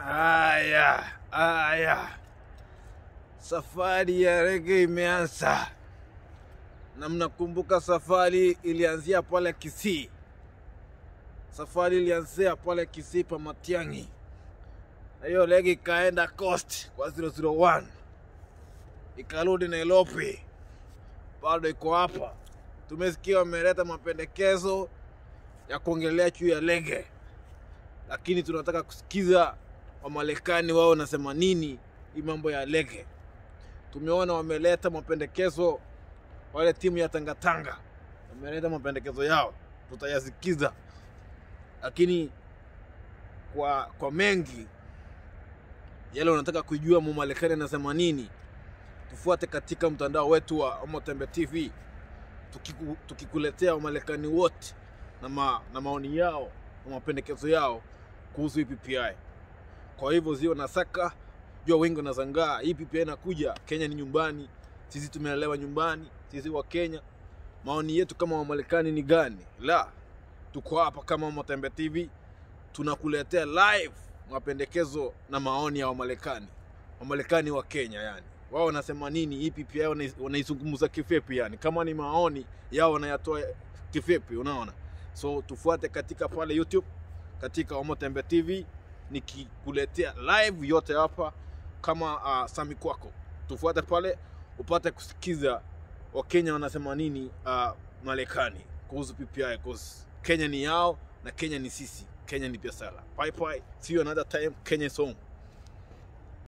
Aya, aya, safari ya rege imeanza, na mnakumbuka safari ilianzia pale Kisii. Safari ilianzia pale Kisii pa Matiang'i, na hiyo rege ikaenda Coast kwa 001 ikarudi Nairobi, bado iko hapa. Tumesikia wameleta mapendekezo ya kuongelea juu ya rege, lakini tunataka kusikiza Wamarekani wao wanasema nini hii mambo ya rege. Tumeona wameleta mapendekezo, wale timu ya Tangatanga wameleta mapendekezo yao, tutayasikiza, lakini kwa kwa mengi yale unataka kujua Mmarekani anasema nini, tufuate katika mtandao wetu wa Omotembe TV tukiku, tukikuletea Wamarekani wote na, ma, na maoni yao na mapendekezo yao kuhusu hii PPI. Kwa hivyo zio nasaka jua wengi wanazangaa hii PPI inakuja Kenya, ni nyumbani, sisi tumelelewa nyumbani, sisi wa Kenya. Maoni yetu kama Wamarekani ni gani? La, tuko hapa kama Omotembe TV tunakuletea live mapendekezo na maoni ya Wamarekani, Wamarekani wa Kenya yani wao wanasema nini hii PPI wanai- wanaizungumza kivipi yani, kama ni maoni yao wanayatoa kivipi, unaona? So tufuate katika pale YouTube katika Omotembe TV nikikuletea live yote hapa kama uh, Sami kwako, tufuate pale upate kusikiza Wakenya wanasema nini uh, Marekani kuhusu PPI, cause Kenya ni yao na Kenya ni sisi, Kenya ni biashara. Bye bye, see you another time. Kenya is home.